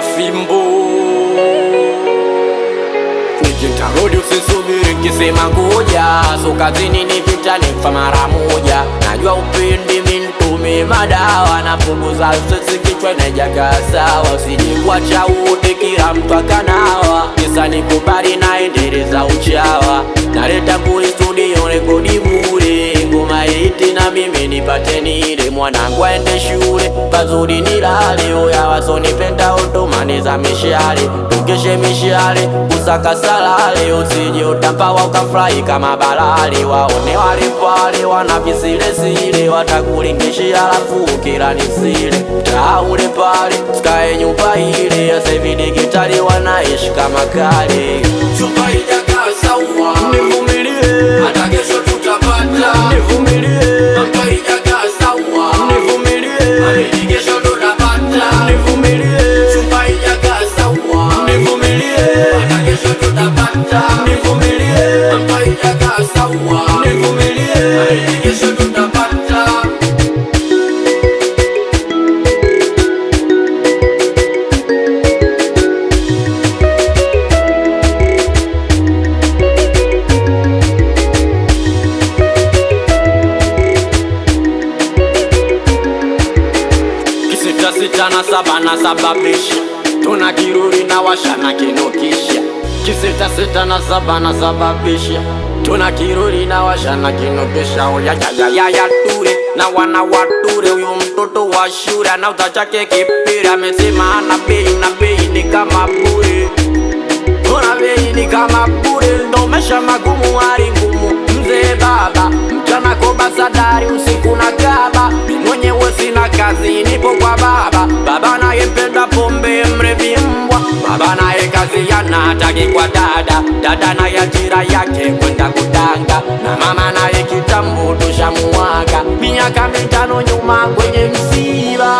fimbo nikitarudi usisubiri nkisema ngoja so kazini ni vita nifa mara moja najua upendi mintume madawa na punguza sisi kichwa najaga sawa usijikwacha wote kila mtu akanawa kisa nikubali naendeleza uchawa naleta kuli studio rekodi bure ngoma iti na mimi nipate nile mwanangu aende shule pazuri nilale oya wasonipenda otomaniza mishale tukeshe mishale kusaka salale usije utampawa ukafurahi kama balale waone wale pale wana visilesile watakulingishia alafu kila nisile taule pale skae nyumba ile asevidigitali wanaishi kama kale Chumba ijakaa sawa, nivumilie hata kesho tutapata. nivumilie Chumba ijakaa sawa, nivumilie amini kesho tutapata. nivumilie Chumba ijakaa sawa, nivumilie hata kesho tutapata. nivumilie Chumba ijakaa sawa, nivumilie amini kesho tutapata. kisita sita na saba na sababisha tuna kiruri na washa na kinukisha kisita sita na saba na sababisha tuna kiruri na washa na kinukisha oyayayaya ture na wana wature huyu mtoto wa shule anauza chake kipira amesema ana bei na bei ni kama bure Ona bei ni kama bure, ndo maisha magumu, hali ngumu. Mzee baba mchana koba sadari, usiku na kaba. Mi mwenyewe sina kazi, nipo kwa baba. Baba naye mpenda pombe, mrevi mbwa. Baba naye kazi yana hataki kwa dada, dada naye ajira yake kwenda kudanga, na mama naye kitambo tushamuaga miaka mitano nyuma kwenye msiba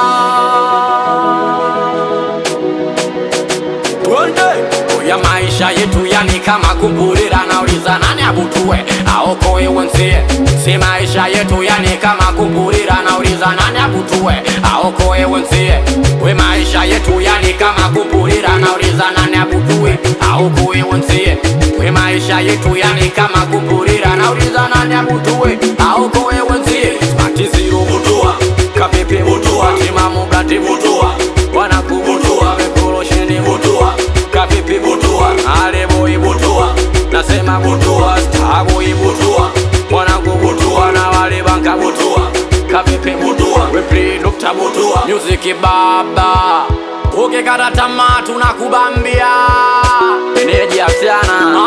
twende oya maisha yetu yani kama kuburira nauliza nani abutue aokoe wenzie si maisha yetu yani kama kuburira nauliza nani abutue aokoe wenzie we maisha yetu yani kama kuburira nauliza nani abutue aokoe wenzie we maisha yetu yani kama kuburira nauliza nani abutue aokoe wenzie matiziro butua kapepe butua timamu blati butua wanakubutua vekolosheni butua kapipi butua aleboi butua nasema butua staboi butua mwanangu butua na wale banka butua kapipi butua wepli nukta butua muziki baba ukikata tamaa tunakubambia meneji afyana